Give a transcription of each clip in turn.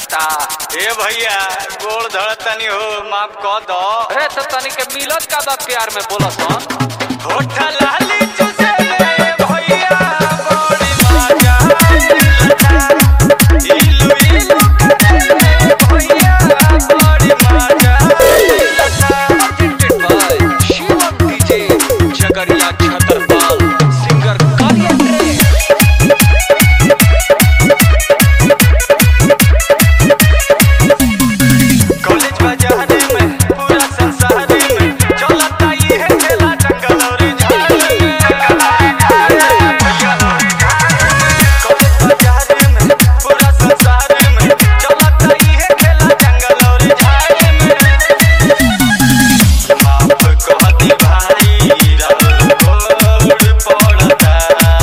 पिटाता ए भैया गोड़ धड़तनी हो माफ कह दो अरे तो तनी के मिलत का बा प्यार में बोलसन होठ लाली चुसे में भैया बड़ी मजा आइलता। इलू इलू करे में भैया बड़ी मजा आइलता। presented by Shivam DJ Jhagadiya छतरपाल सिंगर कालिया ट्रे कॉलेज बाजारे में पूरा संसार में चलता ये है खेला जंगल और झाड़ में कॉलेज बाजारे में पूरा संसार में चलता ये है खेला जंगल और झाड़ में माफ कह दे भाई राउर गोड़ पड़ता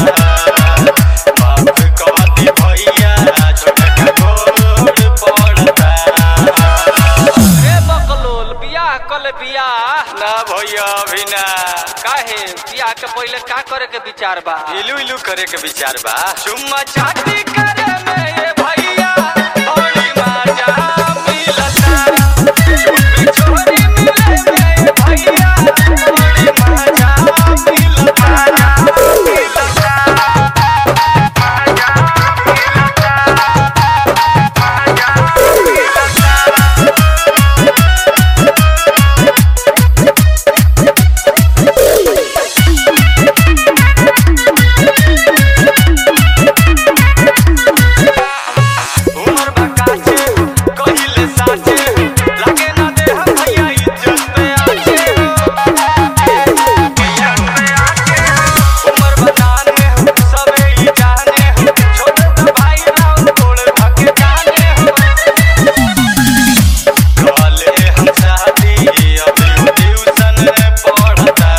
माफ कह दे भैया छोटा गोड़ पड़ता रे बकलोल बियाह कल बियाह ना भैया अभी ना काहे बियाह के पहले का करे के विचार बा इलू इलू करे के विचार बा चुम्मा चाटी करे में ये भैया बड़ी मजा मिलता चुम्मी छोरी मिले में ये भैया बड़ी मजा मिलता उमर बकाचे कहिले साचे लगे ना दे हम भैया इज्जत पे आचे उमर बताने हो सबे ही जाने हो छोटे तो भाई राव तोड़ भागे जाने हो काले हम शादी अभी ट्यूशन पढ़ता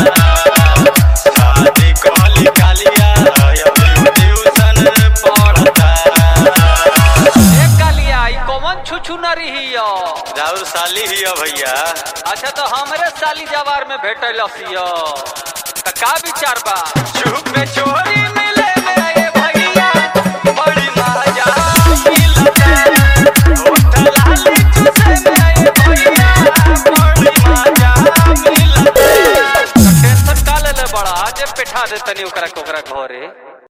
शादी काली कालिया अभी ट्यूशन पढ़ता ए कालिया ई कौन छुछु न रही यो राउर साली ही है भैया अच्छा तो हमरे साली जवार में भेटल सियो त का विचार बा चुप में चोरी मिले मेरे भैया बड़ी मजा मिलता होठ लाली चुसे मेरे भैया बड़ी मजा मिलता टेंशन का ले ले बड़ा जे बैठा दे तनी ओकरा के ओकरा घरे